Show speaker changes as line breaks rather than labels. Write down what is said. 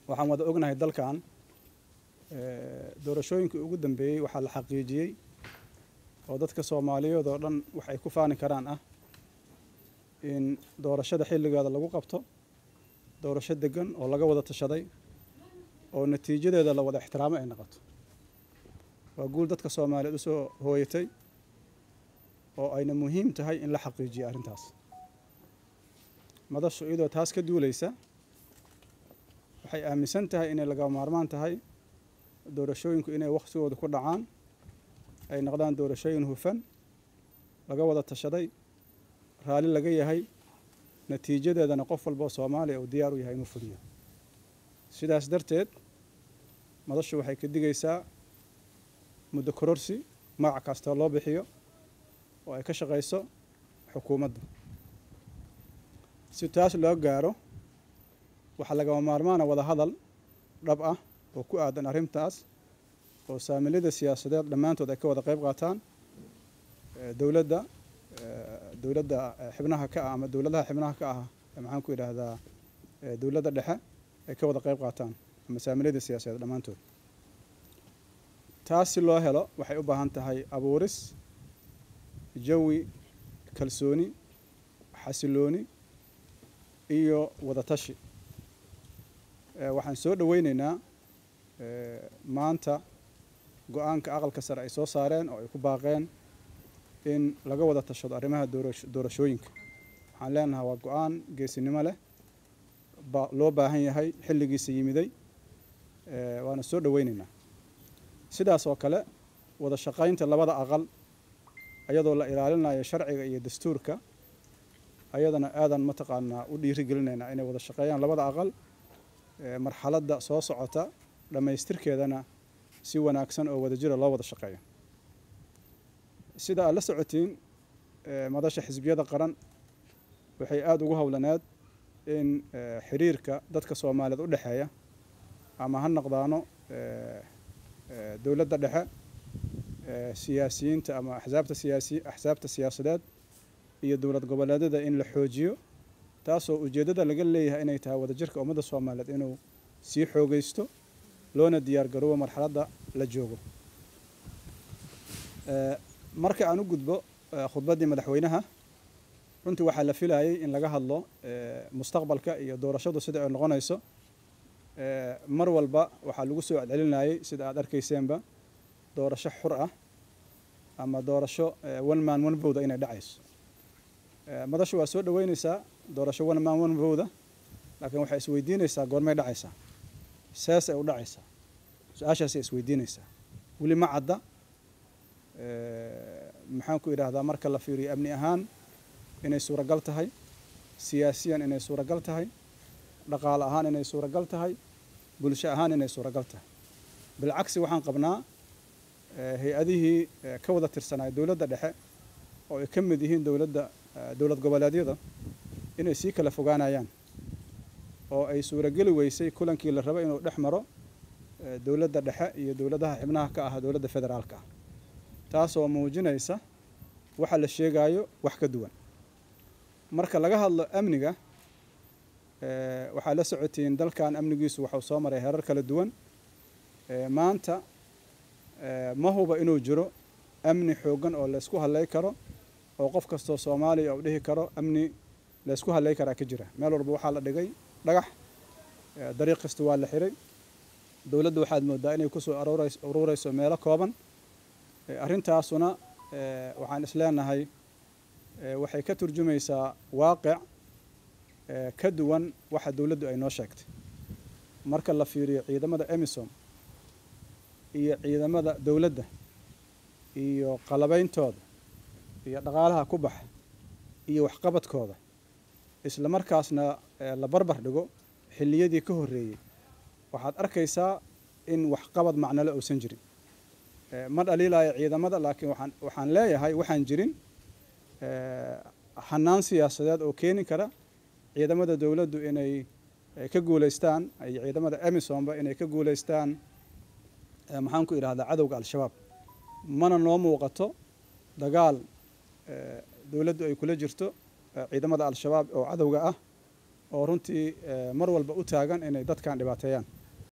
waxaan wada ognahay dalkan doorashooyinkii ugu dambeeyey waxaa la xaqiijiyey oo dadka soomaaliyeed oo dhan wax ay ku faani karaan ah in doorashada xilligeeda lagu qabto doorasho degan oo laga wada tashaday oo natiijadeeda la wada ixtiraamo ay noqoto waa guul dadka soomaaliyeed usoo hooyatay oo ayna muhiim tahay in la xaqiijiyo arrintaas madashu iyadoo taas ka duuleysa waxay aaminsan tahay inay lagama maarmaan tahay doorashooyinku inay wakhtigooda ku dhacaan ay noqdaan doorashooyin hufan laga wada tashaday raalli laga yahay natiijadeedana qof walba oo soomaaliya uu diyaar u yahay inuu fuliyo sidaas darteed madashu waxay ka digaysaa muddo kororsi magac kasta loo bixiyo oo ay ka shaqayso xukuumadda si taas loo gaaro waxaa lagama maarmaana wada hadal dhab ah oo ku aadan arrintaas oo saamilada siyaasadeed dhammaantood ay ka wada qayb qaataan dowladda dowladda xibnaha ka ah ama dowladaha xibnaha ka ah maxaan ku yidhaahdaa dowladda dhexe ay ka wada qayb qaataan ama saamilada siyaasadeed dhammaantood taas si loo helo waxay u baahan tahay abuuris jawi kalsooni xasilooni iyo wadatashi waxaan soo dhoweyneynaa maanta go-aanka aqalka sare ay soo saareen oo ay ku baaqeen in laga wada tashado arrimaha doorashooyinka waxaan leenahay waa go-aan geesinimo leh loo baahan yahay xilligiisa yimiday waana soo dhoweyneynaa sidaas oo kale wada shaqaynta labada aqal ayadoo la ilaalinayo sharciga iyo dastuurka ayadana aadan mataqaanaa u dhiirigelinaynaa inay wada shaqeeyaan labada aqal marxaladda soo socota dhammaystirkeedana si wanaagsan oo wadajira loo wada shaqeeyo sida aad la socotiin madasha xisbiyada qaran waxay aada ugu howlaneed in xiriirka dadka soomaaliyeed u dhexeeya ama ha noqdaano dowladda dhexe siyaasiyiinta ama axsaabta siyaasi axsaabta siyaasadeed iyo dowlad goboleedyada in la xoojiyo taasoo ujeeddada laga leeyahay inay tahay wadajirka ummadda soomaaliyeed inuu sii xoogeysto loona diyaar garoobo marxaladda la joogo marka aan u gudbo khudbaddii madaxweynaha runtii waxaa la filayay in laga hadlo mustaqbalka iyo doorashadu sida ay noqonayso mar walba waxaa lagu soo celcelinayay sida aad arkayseenba doorasho xur ah ama doorasho one man one voda inay dhacayso madashu waa soo dhoweyneysaa doorasho one man one voda laakiin waxay isweydiinaysaa goormay dhacaysaa seesay u dhacaysaa su-aashaasay isweydiinaysaa weli ma cadda maxaan ku idhaahdaa marka la fiiriyo amni ahaan inay suuragal tahay siyaasiyan inay suuragal tahay dhaqaale ahaan inay suuragal tahay bulsho ahaan inay suuragal tahay bilcagsi waxaan qabnaa hay-adihii ka wada tirsanaya dowladda dhexe oo ay ka mid yihiin dowladda dowlad goboleedyada inay sii kala fogaanayaan oo ay suurageli weysay kulankii la rabo inuu dhex maro dowladda dhexe iyo dowladaha xibnaha ka ah dowladda federaalka ah taasoo muujinaysa waxa la sheegayo wax ka duwan marka laga hadlo amniga waxaa la socotiin dalkan amnigiisu waxuu soo maray herar kala duwan maanta ma huba inuu jiro amni xooggan oo laysku hadlay karo oo qof kastoo soomaaliya uu dhihi karo amni laysku hadlay karaa ka jira meel walba waxaa la dhigay dhagax dariiq kasta waa la xiray dowladda waxaad moodaa inay kusoo aruureyso meelo kooban arrintaasuna waxaan isleenahay waxay ka turjumaysaa waaqic ka duwan waxa dowladdu ay noo sheegtay marka la fiiriyo ciidamada emisom iyo ciidamada dowladda iyo qalabeyntooda iyo dhaqaalaha ku baxa iyo waxqabadkooda isla markaasna la barbar dhigo xilliyadii ka horreeyey waxaad arkaysaa in waxqabad macnole uusan jirin ma dhaliilaayo ciidamada laakiin waxaan waxaan leeyahay waxaan jirin hanaan siyaasadeed oo keeni kara ciidamada dowladdu inay ka guuleystaan iyo ciidamada emisomba inay ka guuleystaan maxaan ku idhahdaa cadowga al-shabaab mana noo muuqato dagaal dowladdu ay kula jirto ciidamada al-shabaab oo cadowga ah oo runtii mar walba u taagan inay dadkan dhibaateeyaan